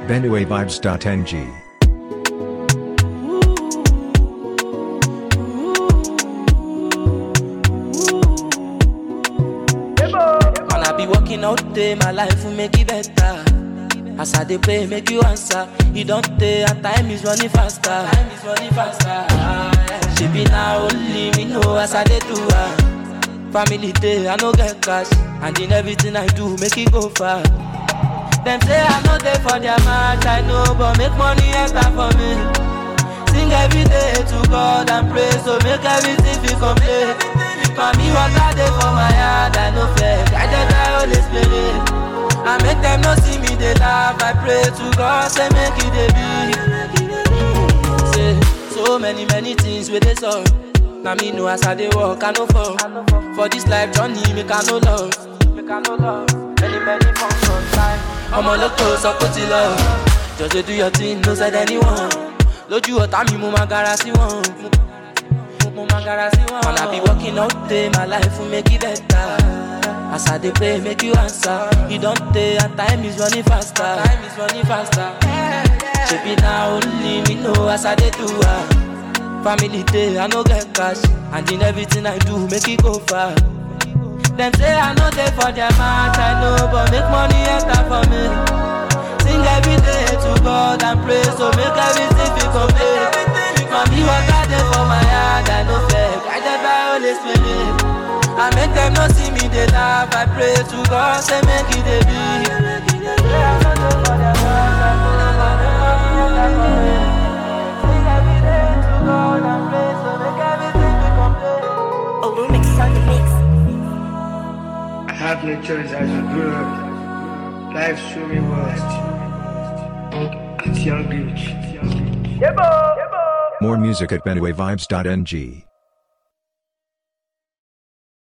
benuevibes.ng. Man, I be working all day, my life will make it better. As I dey pray, make you answer. You don't take, and time is running faster. Time is running faster. She be now only me know as I dey do her. Family day, I no get cash, and in everything I do, make it go far. Them say I no dey for their match, I know, but make money enter for me. Sing every day to God and pray, so make everything feel complete. Mami, water dey for my heart, I no fear. Guided by Holy Spirit. I make them no see me, they laugh. I pray to God, say make it dey be. Say so many many things with this all. Now me know as I dey walk, I no fall. For this life journey, make I no love. Make I no love. Many many functions time. I'm on the close, I put it love. Just dey do your thing, no said anyone. Lójú ọ̀tá mi, mo máa gara sí wọn. Mo máa gara sí wọn. Man, I be working all day, my life will make it better. As I dey pray, make you answer. You don't take, and time is running faster. Time is running faster. Shebi na only me know as I dey do her. Family day, I no get cash, and in everything I do, make it go far. Them say I no dey for their match, I know, but make money enter for me. Sing every day to God and pray, so make everything feel complete. Mami, water dey for my heart, I no fear, guided by Holy Spirit. I make them no see me, they laugh. I pray to God, say make it they be. Olumix on the mix. I have no choice as I grew up. Life showed me worst. At young age. More music at benuevibes.ng.